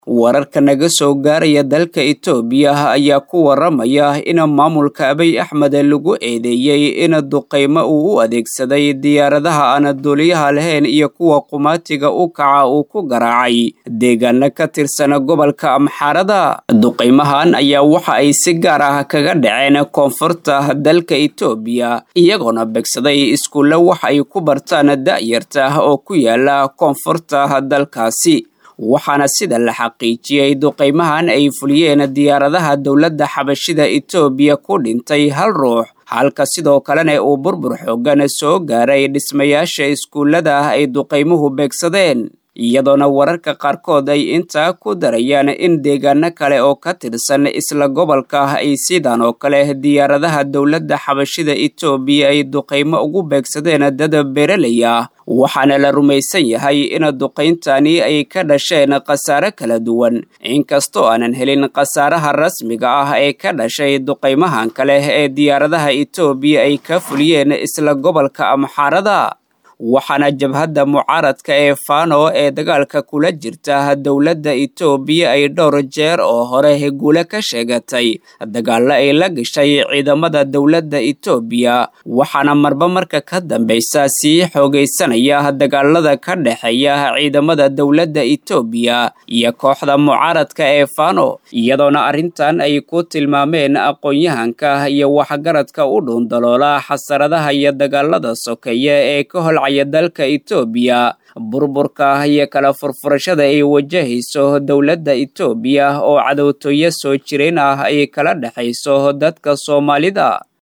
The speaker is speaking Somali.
wararka naga soo gaaraya dalka itoobiya ayaa ku waramaya in maamulka abiy axmed lagu eedeeyey in duqaymo uu u adeegsaday diyaaradaha aan duuliyaha lahayn iyo kuwa qumaatiga u kaca uu ku garaacay deegaano ka tirsan gobolka amxaarada duqaymahan ayaa waxa ay si gaar ah kaga dhaceen koonfurta dalka itoobiya iyagoona begsaday iskuulle wax ay ku bartaan da'yarta oo ku yaala koonfurta dalkaasi waxaana sida la xaqiijiyey duqaymahan ay fuliyeen diyaaradaha dowladda xabashida itoobiya ku dhintay hal ruux halka sidoo kalena uu burbur xoogan soo gaaray dhismayaasha iskuullada ay duqaymuhu beegsadeen iyadoona wararka qaarkood ay intaa ku darayaan in deegaano kale oo ka tirsan isla gobolka ay sidan oo kale diyaaradaha dowladda xabashida itoobiya ay duqaymo ugu beegsadeen dad beeraley ah waxaana la rumaysan yahay in duqayntani ay ka dhasheen khasaare kala duwan inkastoo aanan helin khasaaraha rasmiga ah ee ka dhashay duqaymahan kale ee diyaaradaha itoobiya ay ka fuliyeen isla gobolka amxaarada waxaana jabhadda mucaaradka ee fano ee dagaalka kula jirta dowladda itoobiya ay dhowr jeer oo hore guule ka sheegatay dagaalla ay la gashay ciidamada dowladda itoobiya waxaana marba marka ka dambaysa sii xoogaysanaya dagaalada ka dhexeeya ciidamada dowladda itoobiya iyo kooxda mucaaradka ee fano iyadoona arrintan ay ku tilmaameen aqoon-yahanka iyo waxgaradka u dhuundaloola xasaradaha iyo dagaalada sokeeye ee ka holcay dalka itoobiya burburka iyo kala furfurashada ay wajahayso dowladda itoobiya oo cadowtooyo soo jireen ah ay kala dhexayso dadka soomaalida